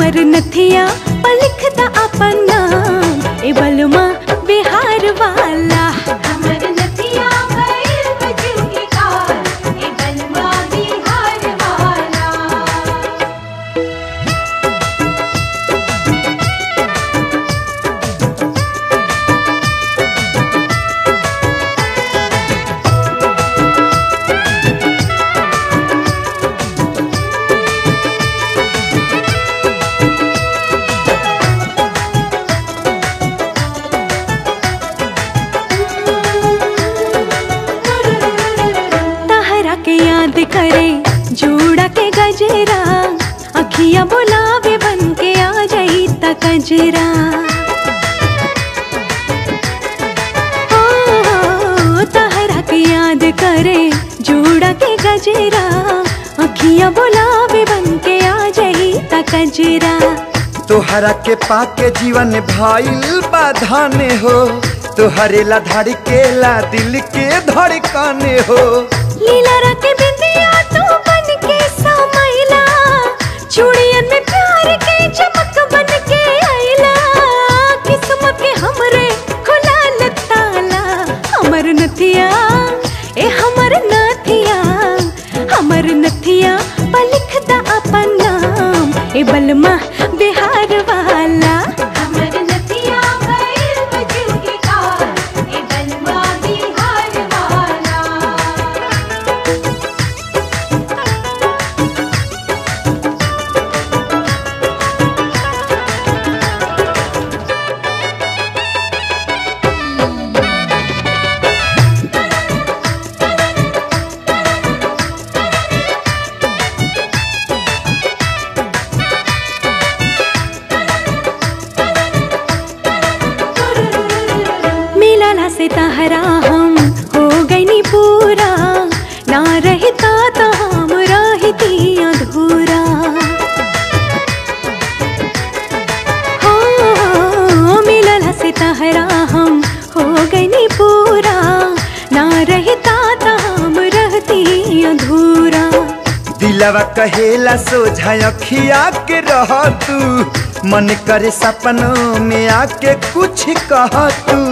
हमर नथिया पर लिखता अपन नाम ए बलमा बिहार वाला हमर नथिया भइल बजू के काल ए बलमा बिहार वाला तहरा के याद करे जोड़ा के गजरा अखिया बुलावे बन के आ जाई त कजरा ओ, तहरा के याद करे जोड़ा के गजरा अखिया बुलावे बन के आ जाई त कजरा तोहरा के पाके जीवन भाईल बाधाने हो तोहरे ला धड़केला दिल के धड़काने हो लीला रखे बिंदिया तू बन के समैला चूड़ियन में प्यार के चमक बन के आइला किस्मत के हमरे खुला ताला हमर नथिया ए हमर नथिया हमर नथिया पर लिखता अपन नाम ए बलमा बिहार वाला हमर नथिया भइल बजू के काल ए बलमा बिहार वाला मिलला से तहरा हम हो गईनी पूरा ना रहता तो हम रहती अधूरा हो मिलला से तहरा हम हो गईनी पूरा ना रहता तो हम रहती अधूरा दिलवा कहेला सोझा अखिया के रह तू मन करे सपनों में आके कुछ कह तू